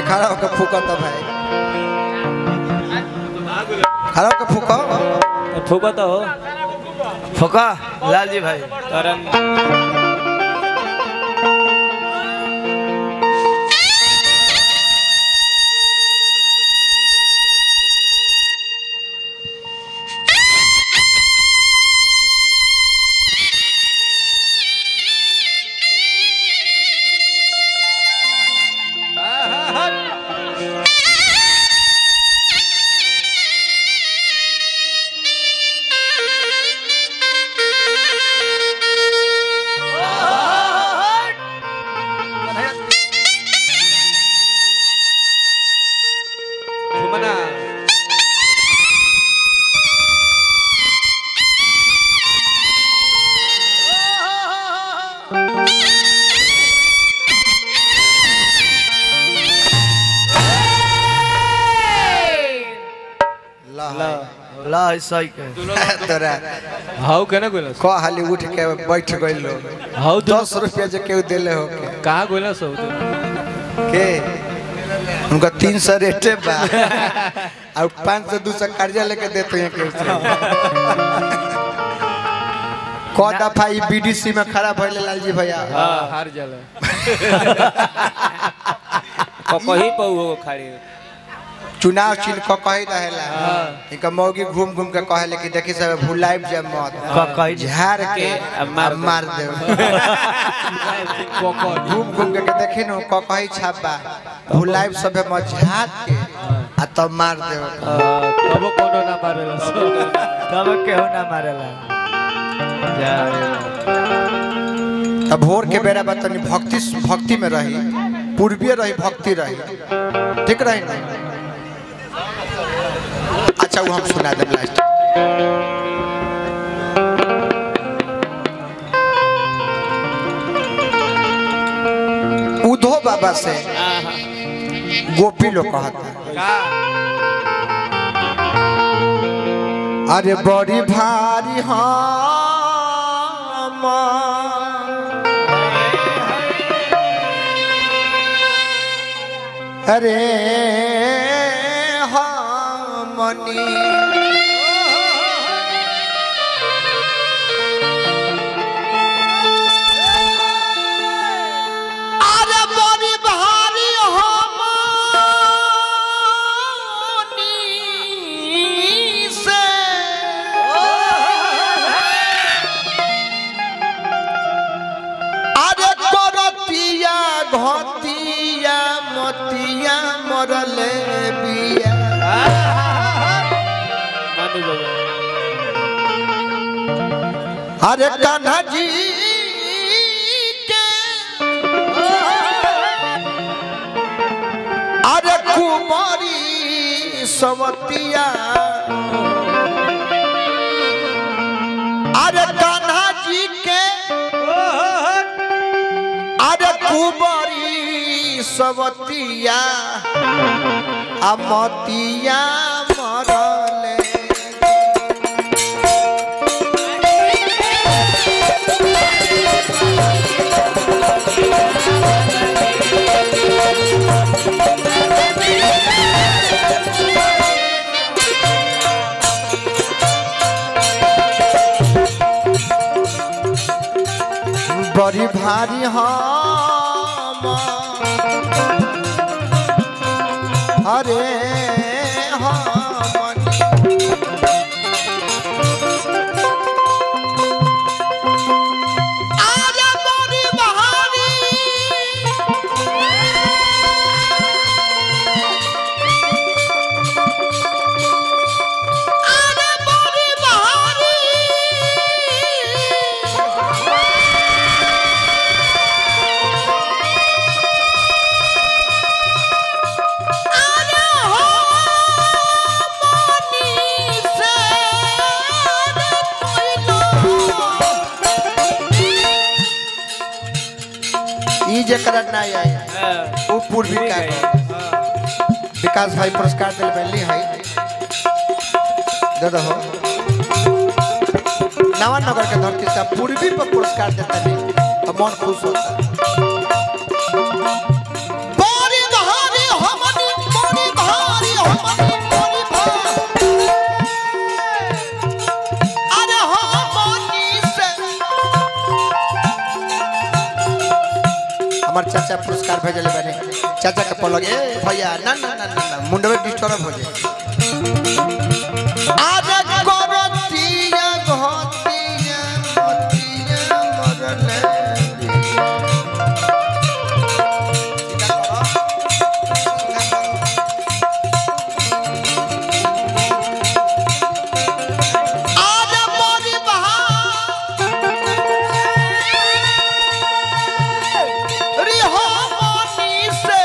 खड़ा होकर फूका तो भाई खड़ा होकर फूका फूको तो हो फुका लाल जी भाई तरन घुमना ला ला सही के तोरा हाउ केना गोलस को हाली उठ के बैठ गइल लो हाउ दस रुपया जो केहू दिले हो के कहाँ गोलस हो तू के उनका तीन सौ रेटे बा और पाँच सौ दू सौ कर्जा लेके देते हैं केहू से क दफा ई बीडीसी में खड़ा भइले लालजी भैया हाँ हार जाला कहीं पर हो खाड़ी चुनाव चिन्ह क कही रहेला इनका मौगी घूम घूम के कहेले कि देखी सब भुलाइब जे मत कही झाड़ के अब मार अब मार दे पकड़ घूम घूम के देखी न क कही छापा भुलाइब सब मत झाड़ के आ तब मार दे तब कोनो ना मारेला तब केहू ना मारेला तब भोर के बेरा बा तनी भक्ति भक्ति में रही पूर्वीय रही भक्ति रही ठीक रही ना अच्छा वो हम सुना देब लास्ट उधो बाबा से गोपी लोग कहता अरे बड़ी भारी हम अरे हमनी अरे बड़ी भारी हमनी से अरे करतिया घतिया मतिया मरले बिया मानू बाबा अरे कान्हा जी के अरे कुमारी सवतिया अरे कान्हा जी के अरे कुमारी सवतिया अमतिया मरले बड़ी भारी हम अरे हम आजा बड़ी भारी आजा बड़ी भारी ई जकरा नहीं आया वो पूर्वी का विकास भाई पुरस्कार दिल पहली है दे दो नवानगर के धरती से पूर्वी पर पुरस्कार देता नहीं अब मन खुश होता बड़ी धारी हम हमार चाचा पुरस्कार भेजले बने चाचा के पलग ए भैया ना ना ना ना, ना मुंडवे डिस्टर्ब हो जाए आरे करतिया घतिया मतिया मरले सीधा करो सीधा करो आज मोरी बहारी हो मोनी से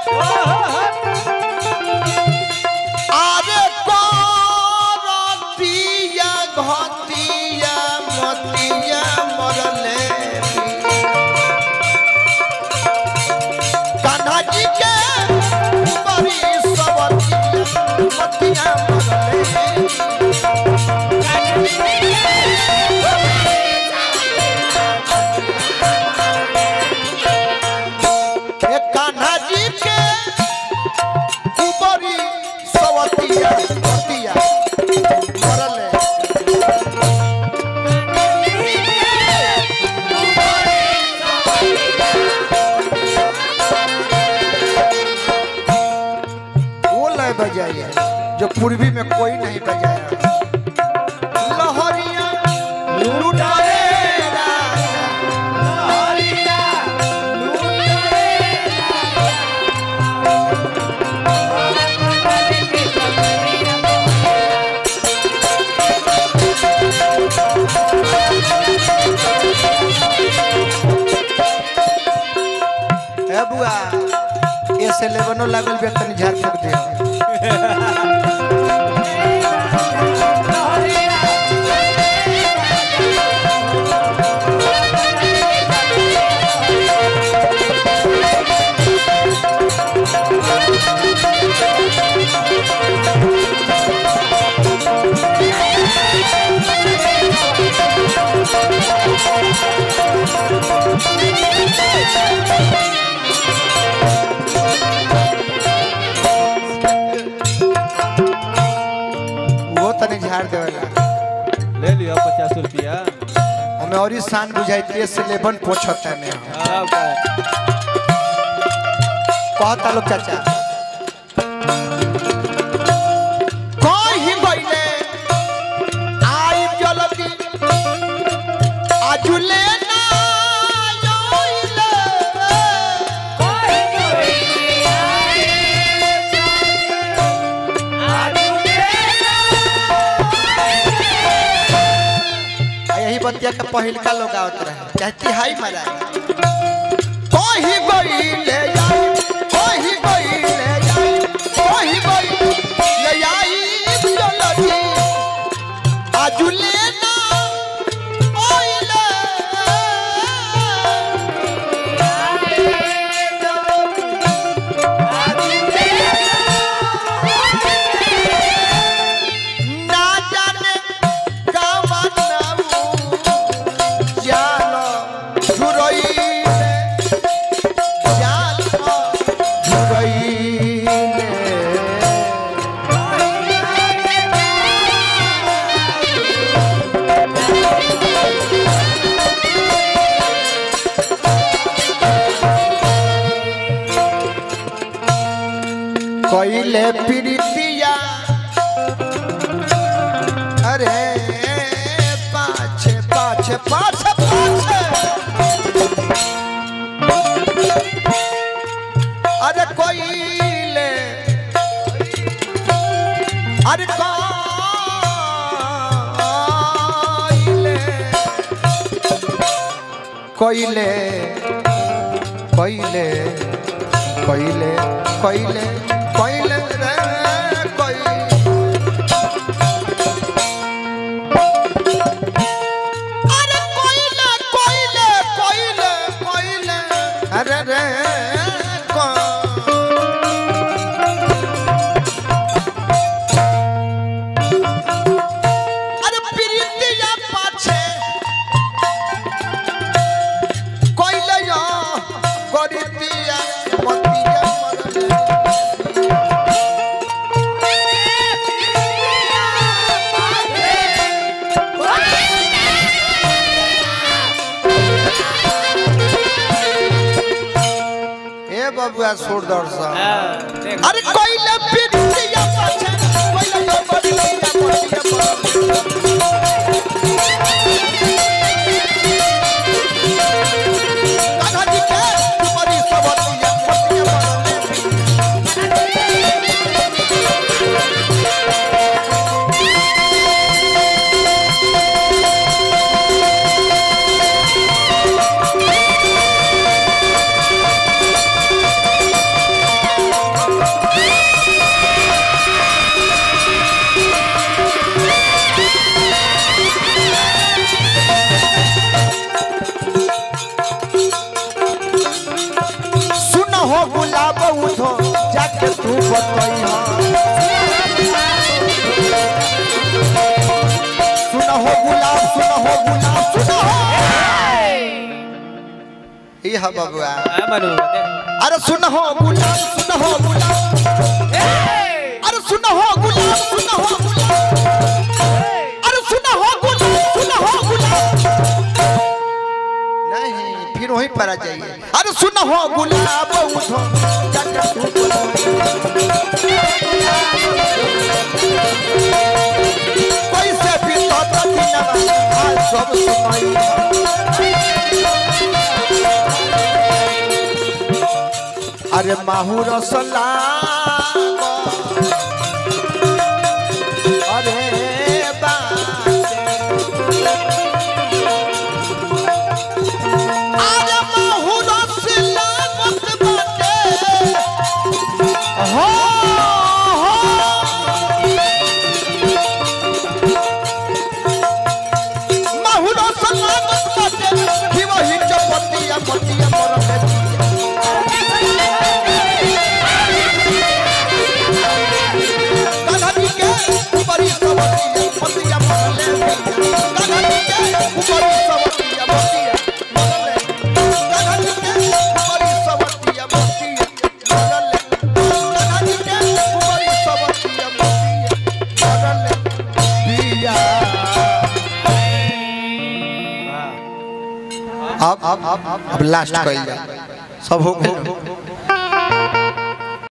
आज करतिया घतिया मतिया मरले कान्हा जी के बड़ी सवतिया मतिया मरले ए कान्हा जी के ऊपरी सवतिया सवतिया मरले वो लय बजाया जो पूर्वी में कोई नहीं बजाया लहरिया लुटाए राजा ए बुआ ऐसे लेवनो लागल बे तनी झाड़ फूक दे वो तनी झाड़ देवेला ले लियो पचास रुपया हमें और ही शान बुझाई से लेबन पोछता में सब का कहता लोग चाचा कही गईले आई जलती आजुले ना आइले। आ यही बतिया के पहिलका लोग आवत रहे चाहे तिहाई मराए कही गईले आई कही गईले आई कही गईले आई जलती आजुले ना आइले। ना जाने कावा नाऊ जानो झुरइले जानो झुरइले कइले प्रीतिया अरे पाछे पाछे पाछे पाछे अरे कोइले अरे कोइले कोइले कोइले कोइले कोइले कोइले रे कोइले अरे कोइले कोइले कोइले कोइले अरे रे को अरे प्रीतिया पाछे कोइले यो गरितिया मतिया मरले बबुआ सूर दर्शन हाँ, देख अरे कोइले पिटिया पाछे कोइले तो बड़िया पटिया दादा जी के बड़ी सबतिया पटिया बरले सुन हो गुलाब उठो जाके तू बतई सुन हो गुलाब सुन हो गुलाब सुन हो ई हा बबुआ हाँ, मानू देख अरे सुन हो गुलाब सुन हो गुलाब अरे सुन हो गुलाब सुन हो गुलाब अरे सुन हो गुलाब सुन हो गुलाब नहीं फिर वहीं पर आ जाइए अरे सुन हो गुलाब उठो जाके तू बोलो। कैसे भी तो तकिना आज सब सुनाई अरे माहू रसला अरे बासे अरे माहू रसला मत बाटे हो हो माहू रसला मत बाटे कि वही चपतिया पतिया मरते दादाजी के ऊपरी सवतिया पतिया मरले दादाजी के ऊपरी सवतिया पतिया मरले दादाजी के ऊपरी सवतिया पतिया मरले दादाजी के ऊपरी सवतिया पतिया मरले बिया अब अब अब लास्ट कइल जा सब हो गइल